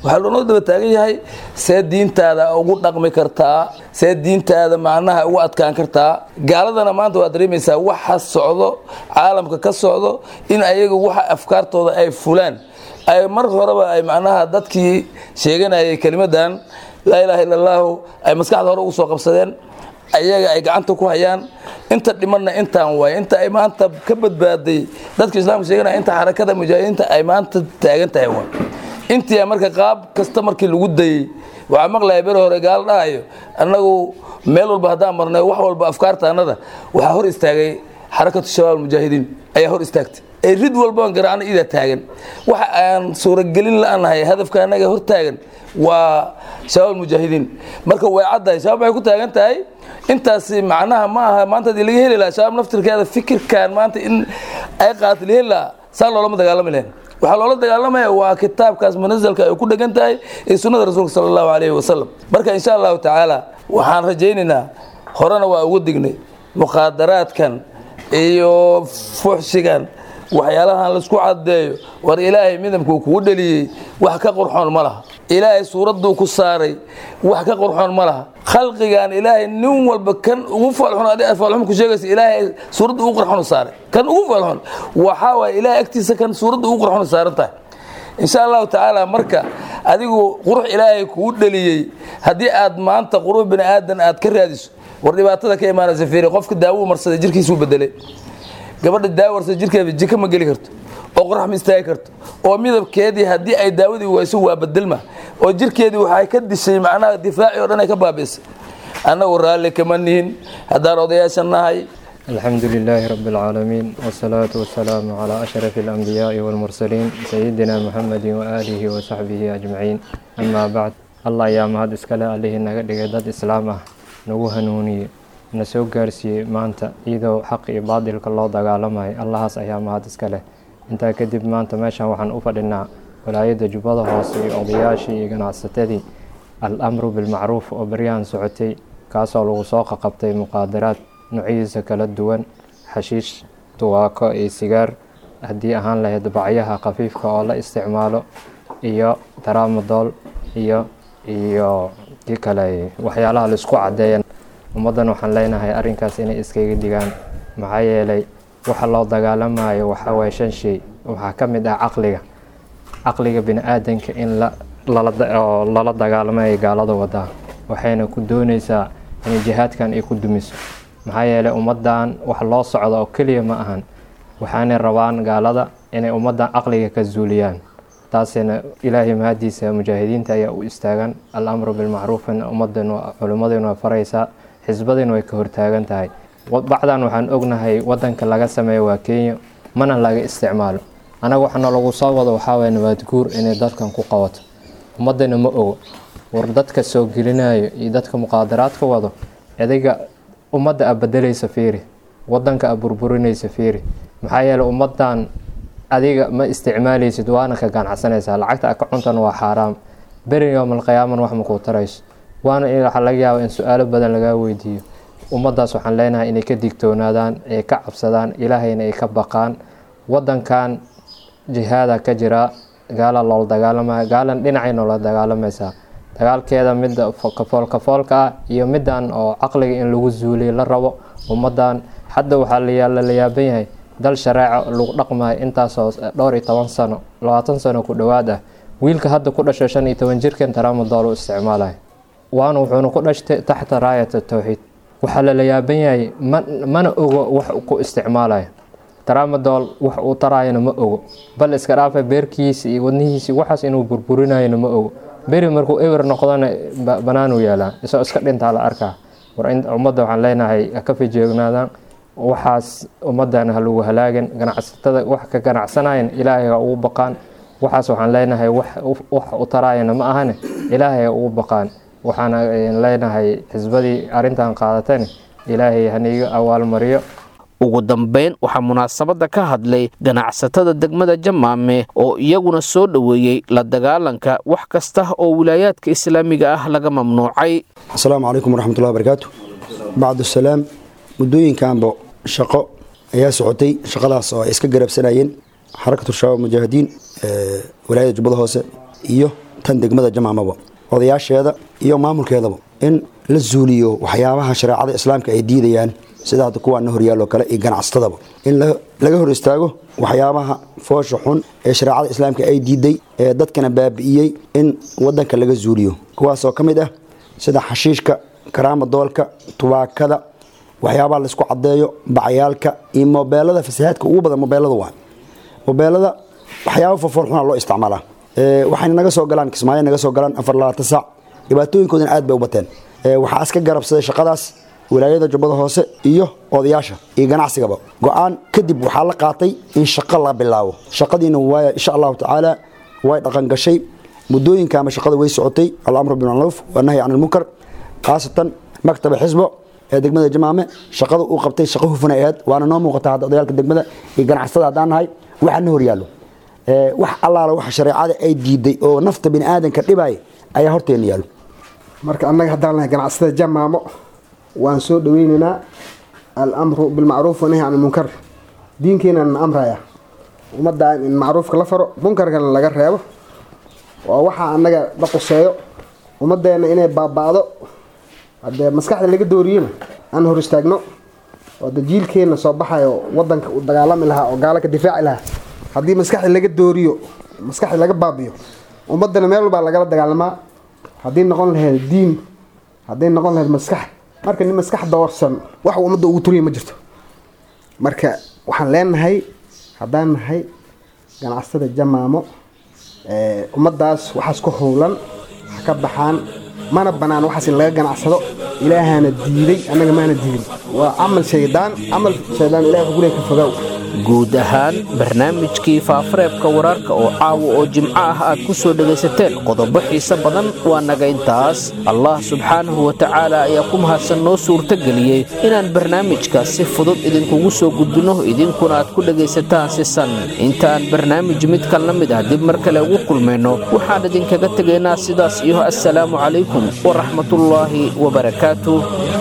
waxaa loonoo daba taagan yahay see diintaada ugu dhaqmi kartaa see diintaada macnaha ugu adkaan kartaa gaaladana maanta waad dareemaysaa waxa socdo caalamka ka socdo in ayaga waxa afkaartooda ay fulaan ay mar horeba ay macnaha dadkii sheeganayay kelimadan laa ilaaha illa allaahu ay maskaxda hore ugu soo qabsadeen ayaga ay gacanta ku hayaan inta dhimanna intaan waay inta ay maanta ka badbaaday dadka islaamka sheeganaya inta xarakada mujaahidiinta ay maanta taagan tahay waay intii marka qaab kasta markii lagu dayey waxaa maqlaya beri hore gaalo dhahayo annagu meel walba haddaan marnay wax walba afkaarta annada waxaa hor istaagay xarakatu shabaab mujaahidiin ayaa hor istaagtay ee rid walbaan garaacno idaa taagan waxa aan suuragelin la-aanahay hadafka annaga hor taagan waa shabaab mujaahidiin marka way caddahay shabaab waxay ku taagan tahay intaasi macnaha ma aha maanta hadii laga heli lahaa shabaab naftirkeeda fikirkan maanta in ay qaata la heli lahaa saa loolama dagaalami lahayn waxaa loola dagaalamaya waa kitaabkaas munazalka ay ku dhegan tahay ee sunnada rasuulka sala allahu calayhi wasalam marka insha allahu tacaala waxaan rajaynaynaa horena waa ugu dignay mukhaadaraadkan iyo fuxshigan waxyaalahan laisku caddeeyo war ilaahay midabkuu kugu dheliyey wax ka qurxoon ma laha ilaahay suuradduu ku saaray wax ka qurxoon ma laha khalqigan ilaahay nin walba kan ugu faalxun adi faalxun ku sheegaysa ilaahay suuradda ugu qurxon saaray kan ugu faalxun waxaa waaye ilaahay agtiisa kan suuradda ugu qurxon saaran tahay insha allahu tacaala marka adigu qurux ilaahay kugu dheliyey haddii aad maanta qurux bini aadan aad ka raadiso war dhibaatada ka imaanaysa fiiri qofka daawuu marsaday jirkiisuu bedelay gabadha daawarsa jirkeeda jika ma geli karto oo qorax ma istaagi karto oo midabkeedii haddii ay daawadii wayso waa bedelma oo jirkeedii waxay ka dishay macnaha difaaci oo dhan ay ka baabiisay annagu raalli kama nihin haddaan odayaasha nahay الحمد لله رب العالمين والصلاة والسلام على أشرف الأنبياء والمرسلين سيدنا محمد وآله وصحبه أجمعين أما بعد الله يا مهد اسكاله عليه نغدغ دad islaam ah nagu hanuuniye na soo gaarsiiyey maanta iyadoo xaq iyo baadilka loo dagaalamayo allahaas ayaa mahad iska leh intaa kadib maanta meeshan waxaan u fadhinaa walaayadda jubbada hoose iyo odayaashii iyo ganacsatadii al-amru bilmacruuf oo baryahan socotay kaasoo lagu soo qaqabtay muqaadaraad noocyadiisa kala duwan xashiish duwaako iyo sigaar haddii ahaan lahayd bacyaha khafiifka oo la isticmaalo iyo daramadool iyo iyo kii kale waxyaalaha laisku caddeeya ummaddan waxaan leenahay arrinkaas inay iskaga digaan maxaa yeelay waxa loo dagaalamayo waxaa waye shan shay waxaa ka mid ah caqliga caqliga bini aadanka in oo lala dagaalamayo gaalada wadaa waxayna ku doonaysaa inay jihaadkan ay ku dumiso maxaa yeelay ummaddan wax loo socdo oo keliya ma ahan waxaanay rabaan gaalada inay ummaddan caqliga ka zuuliyaan taasina ilaahay mahadiisa mujaahidiinta ayaa u istaagan al-amru bilmacruufina ummadan culimmadina waa faraysaa xisbadina way ka hortaagan tahay bacdan waxaan ognahay wadanka laga sameeyo waa kenya mana laga isticmaalo anaga waxaana lagu soo wado waxaawaye nabaad guur inay dadkan ku qabato ummadana ma ogo war dadka soo gelinayo iyo dadka muqaadaraadka wado adiga ummadda a bedelaysa fiiri wadanka a burburinaysa fiiri maxaa yeeley ummadan adiga ma isticmaalaysid waana ka ganacsanaysaa lacagta a ka cuntan waa xaaraam beri yoomalqiyaaman wax makuu tarayso waana waxaa laga yaaba in su-aalo badan lagaa weydiiyo ummaddaas waxaan leenahay inay ka digtoonaadaan ay ka cabsadaan ilaahayna ay ka baqaan wadankan jihaada ka jira gaala loola dagaalamaya gaalan dhinacay noola dagaalamaysaa dagaalkeeda midda kafoolkafoolka ah iyo middan oo caqliga in lagu zuuliyo la rabo ummaddan hadda waxaa la yaaban yahay dal shareeca lagu dhaqmayo intaasoo dhowr iyo toban sano labaatan sano ku dhowaad ah wiilka hadda ku dhashay shan iyo toban jirkan taraamadool u isticmaalayo waana wuxuuna ku dhashtay taxta raayata towxiid waxaa lala yaaban yahay mana ogo wax ku isticmaalayo taraamadool wax uu taraayana ma ogo bal iska dhaafa beerkiisa iyo wadnihiisi waxaas inuu burburinayona ma ogo beri markuu ewer noqdona banaanuu yaalaa isagoo iska dhintaa la arkaa war ummadda waxaan leenahay ka fijeegnaadaan waxaas ummaddan ha lagu halaagan ganacsatada wax ka ganacsanayan ilaahay ha ugu baqaan waxaas waxaan leenahay wax u taraayana ma ahane ilaahay ha ugu baqaan waxaana leenahay xisbadii arrintan qaadatani ilaahay haniiga awaalmariyo ugu dambeyn waxaa munaasabadda ka hadlay ganacsatada degmada jamaame oo iyaguna soo dhoweeyey la dagaalanka wax kasta oo wilaayaadka islaamiga ah laga mamnuucay asalaamu calaykum waraxmatullahi barakaatu bacdusalaam muddooyinkanba shaqo ayaa socotay shaqadaas oo ay iska garabsanayeen xarakatu shabaab mujaahidiin walaayada jubbada hoose iyo tan degmada jamaamaba odayaasheeda iyo maamulkeedaba in la zuuliyo waxyaabaha shareecada islaamka ay diidayaan sida hadda kuwaana horyaaloo kale iyo ganacsatadaba in laga hor istaago waxyaabaha foosha xun ee shareecada islaamka ay diiday ee dadkana baabi'iyey in wadanka laga zuuliyo kuwaasoo ka mid ah sida xashiishka karaama doolka tubaakada waxyaabaha laysku cadeeyo bacyaalka iyo mobeelada fasahaadka ugu badan mobeelada waa mobeelada waxyaaba fofoolxuna loo isticmaalaa waxayna naga soo galaan kismaayo naga soo galaan afar labaatan saac dhibaatooyinkoodana aad bay u bateen waxaa iska garabsaday shaqadaas wilaayada jubbada hoose iyo odayaasha iyo ganacsigaba go-aan kadib waxaa la qaatay in shaqo la bilaabo shaqadiina waaya insha allahu tacaala way dhaqan gashay muddooyinka ama shaqada way socotay alamru bilmacruuf wanahyi can ilmunkar khaasatan maktaba xisbo ee degmada jamaame shaqada uu qabtay shaqo hufan ay ahayd waana noo muuqata hadda odayaalka degmada iyo ganacsatada haddaan nahay waxaana horyaallo wax allaala waxa shareecada ay diiday oo nafta bini aadanka dhibaya ayaa horteena yaallo marka annaga haddaan nahay ganacsatada jamaamo waan soo dhaweynaynaa alamru bilmacruuf wanahy can ilmunkar diinkeenana amraya ummadda in macruufka la faro munkarkana laga reebo waa waxaa annaga la quseeyo ummaddeena inay baaba'do haddee maskaxda laga dooriyena aan hor istaagno oo da jiilkeenna soo baxayo wadanka uu dagaalami lahaa oo gaalo ka difaaci lahaa haddii maskaxda laga dooriyo maskaxda laga baabiyo ummaddana meel walbaa lagala dagaalamaa haddii noqon lahayd diin hadday noqon lahayd maskax marka nin maskax doorsan wax ummadda ugu turiya ma jirto marka waxaan leenahay haddaan nahay ganacsatada jamaamo ummaddaas waxaas ku howlan ha ka baxaan mana banaan waxaas in laga ganacsado ilaahana diiday annaga maana diidin waa camal shaydaan camal shaydaan ilahi wuxuu leeyahay ka fogow guud ahaan barnaamijkii faafareebka wararka oo caawa oo jimco ah aad ku soo dhegaysateen qodobo xiise badan waa naga intaas allah subxaanahu wa tacaala ayaa ku mahadsan noo suurtageliyey inaan barnaamijkaas si fudud idinkugu soo gudbinno idinkuna aad ku dhegaysataan si san intaaan barnaamij midkan la mid ah dib mar kale ugu kulmayno waxaan idinkaga tegaynaa sidaas iyo assalaamu calaykum waraxmatullaahi wabarakaatuh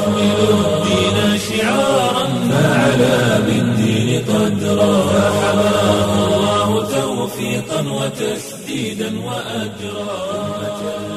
قدرا فحماه الله توفيقا وتسديدا وأجرا